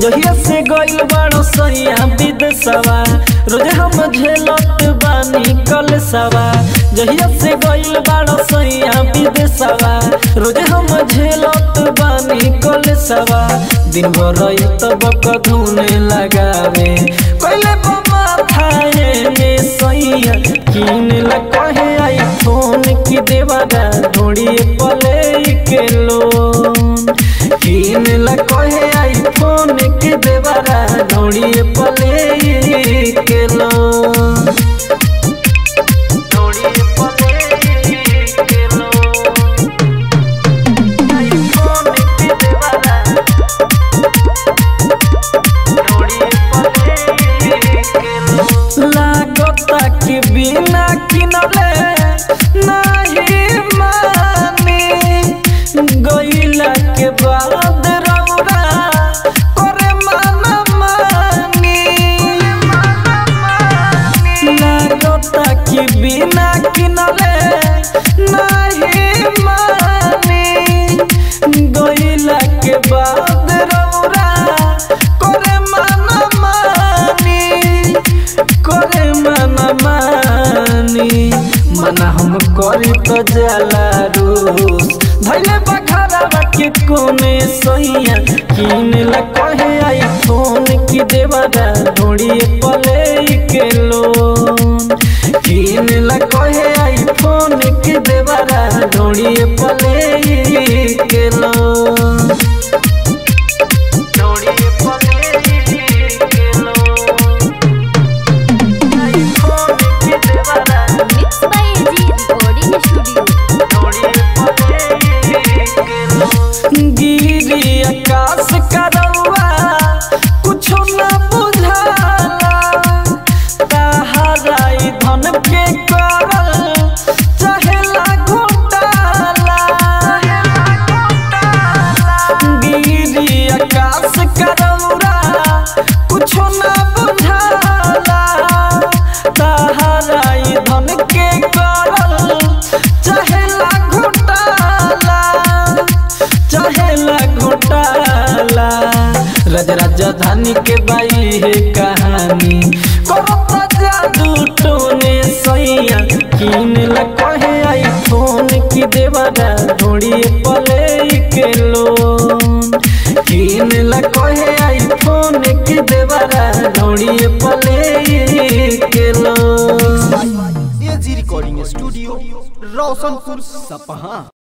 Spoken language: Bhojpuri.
जहिया से गइल बड़ो सैया विदेशवा रोजे हम झेलत बानी कलसवा जहिया से गइल बड़ो सैया विदेशवा रोजे हम झेलत बानी कलसवा दिन भर तब कधुने लगावे पहले बमा थाए में सैया किन ला कहे आई फोन की देवारा ढोड़ी पले के लोन किन ला कहे आई फोन की देवारा ढोड़ी पले के लोन ढोड़ी पले के लोन आई फोन की देवारा लागता कि बिना किनले नहीं मानी गईला के बाद रौरा करे माना मानी लागता कि बिना किनले नहीं मानी गईला के बाद रौरा करे माना मानी करे माना मानी मना हम करी तो जाला रूस धैले बखारा के कोने सैया किन ला कहे आई फोन की देवारा ढोड़ी पले के लोन किन ला कहे आई फोन की देवारा ढोड़ी पले के लोन ढोड़ी पले के लोन आई फोन की देवारा mix by AG recording studio गिरी आकाश करौआ कुछो न बुझाला तहराई धन के करल चाहेला घोटाला गिरी आकाश करौरा कुछो न बुझाला तहराई धन के करल चाहेला घोटाला चाहेला घोटाला राज राजधानी के बाई है कहानी करता जादू टोने सैया किन ला कहे आई फोन की देवारा ढोड़ी पले के लोन किन ला कहे आई फोन की देवारा ढोड़ी पले के लोन एजी रिकॉर्डिंग स्टूडियो रोशनपुर सपहा